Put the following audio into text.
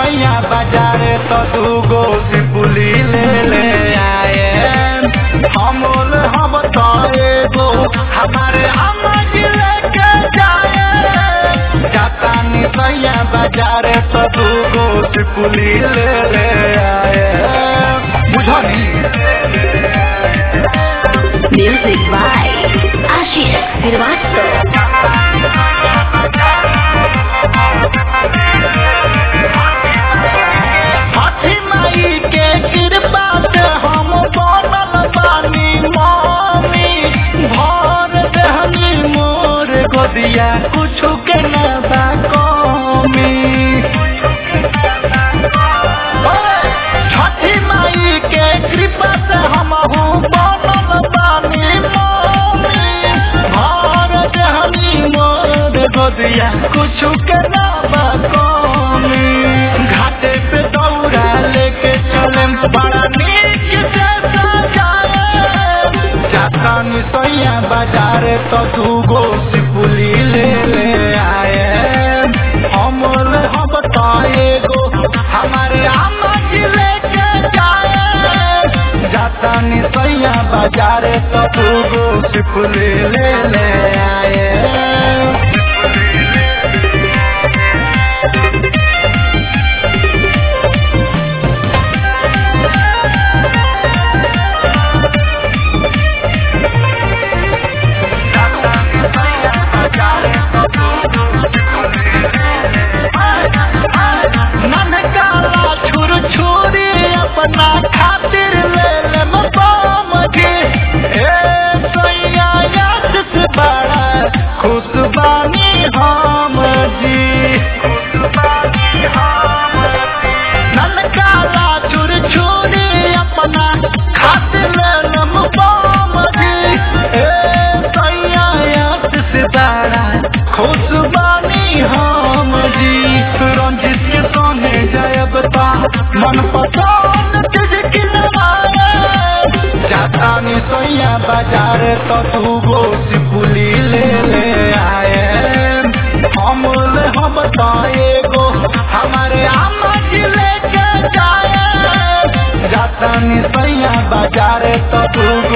सैया बाजार तो दूगो सिपुली ले ले आए हमोल हम तो एगो हमारे अम्मा जी लेके जाए जाता नी सैया बाजार तो दूगो सिपुली ले ले आए बुझनी Music by Ashish Srivastava. हाथी माई के कृपा से हम बनल बानी मामी भर देहनी मोर गोदिया कुछ के न बा कमी छठी माई के कृपा से हम बनल बानी मामी भर देहनी मोर गोदिया कुछ के न बा कमी घाटे पे दौड़ा लेके चले बड़ा नीक से सजाए जाता नी सैया बाजार तो दूगो सिपुली ले ले आए हम हम तो एगो हमारे अम्मा जी लेके जाए जाता नी सैया बाजार तो दूगो सिपुली ले ले आए ननकाला छुर छुरी अपना खातिर ले ले मबाम के ए सैया याद से बड़ा खुश बानी हम जी ननकाला छुर छुरी अपना खातिर ले ले मबाम के ए सैया याद से बड़ा खुश बानी हम जी रंजित के सोने जायब ता मन पसंद चीज किनवाए जाता नी सोया बाजार तो तू गो सिपुली ले ले आए हम ले हम तो एगो हमारे अम्मा जी लेके जाए जाता नी सोया बाजार तो तू